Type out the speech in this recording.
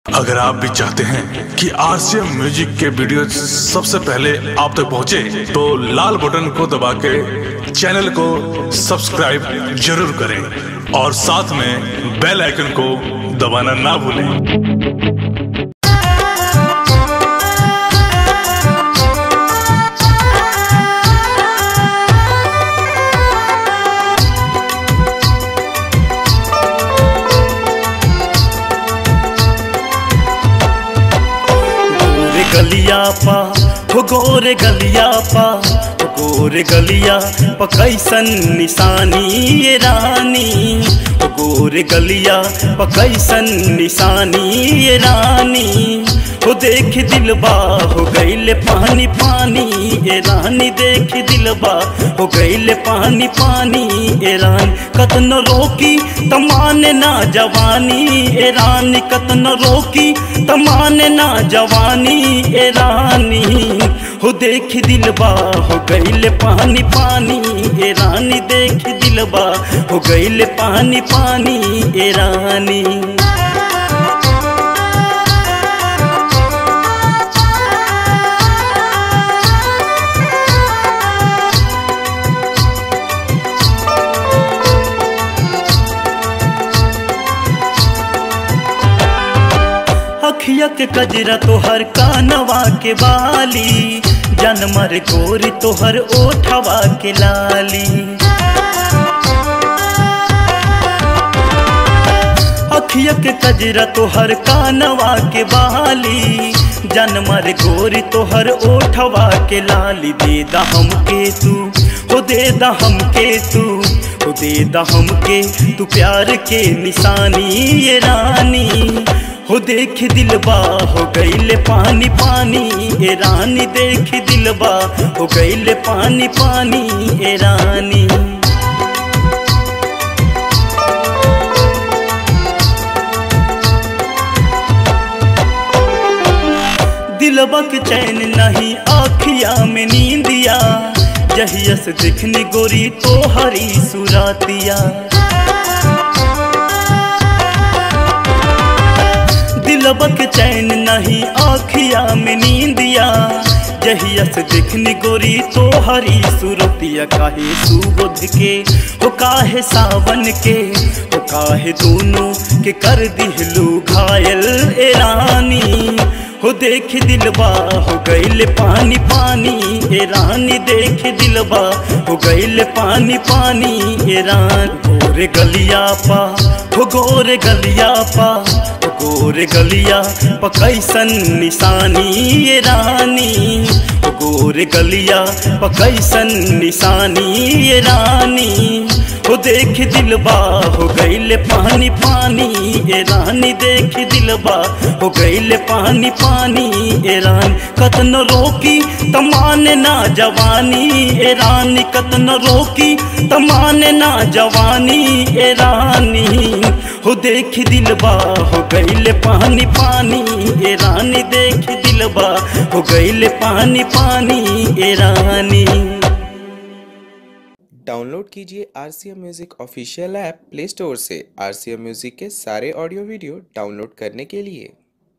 अगर आप भी चाहते हैं कि आरसीएम म्यूजिक के वीडियो सबसे पहले आप तक पहुंचे, तो लाल बटन को दबा के चैनल को सब्सक्राइब जरूर करें और साथ में बेल आइकन को दबाना ना भूलें गोरे गलिया पा हो गोरे गलिया पा हो गोरे गलिया पा कैसन निशानी ये रानी हो गोरे गलिया पा कैसन निशानी ये रानी हो देख दिलबा हो गईले पानी पानी ए रानी देख दिलबा हो गईले पानी पानी ए रानी कतन रोकी तमाने ना जवानी ए रानी कतन रोकी तमाने ना जवानी ए रानी हो देख दिलबा हो गईले पानी पानी ए रानी देख दिलबा हो गईले पानी पानी ए रानी अखिया के कजरा तोहर कानवा के बाली जनमर गोरी तोहर ओठवा के लाली अखिया के कजरा तोहर कानवा के बाली जनमर गोरी तोहर ओठवा के लाली दे दा हमके तू हो दे दा हमके तू हो दे दा हमके तू प्यार के निशानी ये रानी हो देख दिलबा हो गईले पानी पानी ए रानी देख दिलबा हो गईले पानी पानी ए रानी दिलबा के चैन नहीं आखिया में नींदिया जहिया से दिखनी गोरी तो हरी सुरातिया दिलबा के चैन नहीं आखिया में नींदिया जहिया से दिखनी गोरी तो हरी सुरतिया काहे सुबुध के हो काहे सावन के हो काहे दोनों के कर दिहलू घायल ए रानी हो देख दिलबा हो गईले पानी पानी ए रानी देख दिलबा हो गईले पानी पानी ए रानी गोरे गलिया पा हो गोरे गलिया पा हो गोरे गलिया पा कैसन निशानी ये रानी हो गोरे गलिया पा कैसन निशानी ये रानी हो देख दिलबा हो गईले पानी पानी ए रानी देख दिलबा हो गईले पानी पानी ए रानी कतन रोकी तमाने ना जवानी ए रानी कतन रोकी तमाने ना जवानी ए रानी हो देख दिलबा हो गईले पानी पानी ए रानी देख दिलबा हो गईले पानी पानी ए रानी डाउनलोड कीजिए R C M music official app play store से आर सी एम म्यूज़िक के सारे ऑडियो वीडियो डाउनलोड करने के लिए